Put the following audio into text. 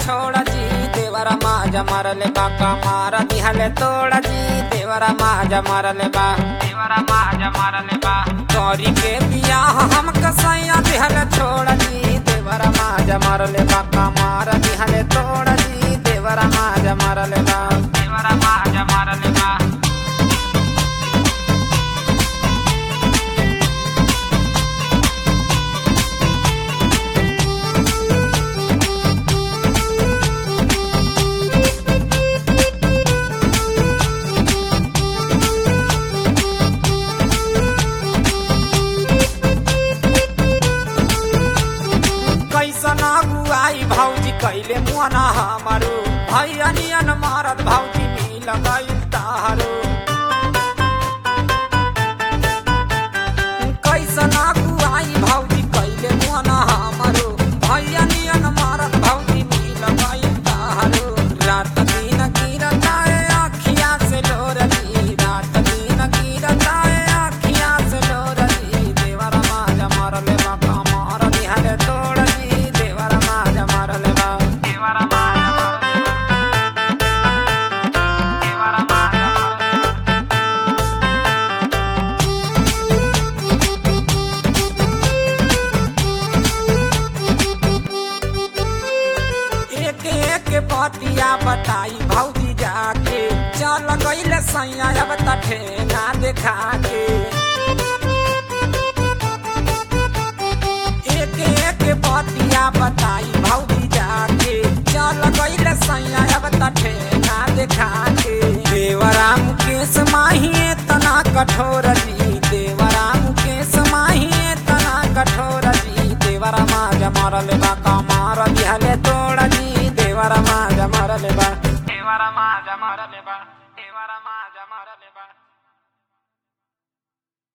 छोड़ा जी देवरा माजा मारले बा कमार दिहले तोड़ा जी देवरा माजा मारले बा देवरा माजा मारले बा गौरी के बियाह हम कसैया दिहले छोड़ा जी देवरा माजा मारले बा कमार दिहले तोड़ा जी देवरा माजा मारले बा देवरा माजा मारले बा कैसन अगुआई भौजी कैले मुआना हमारो भैया नियन मारत भौजी मिल गई तारो कैसन अगुआई भौजी कैले मुआना हमारो भैया नियन मारत भौजी मिल गई तारो रात दिन गिरता है अखिया से लोरली रात दिन गिरता है अखिया से लोरली देवरा माजा मारले बा कमर निहले तोड़ली देवरा माजा मारले बा देवरा माजा मारले देवरा माजा मारले एक एक पतिया बताई भौजी जाके चल गईले सैया अब तठे ना देखा के एक एक पतिया बताई भौजी जाके चल गईले सैया अब तठे ना देखा के देवरा मुकेश माहिए तना कठोर जी देवरा मुकेश माहिए तना कठोर जी देवरा माज मारले बा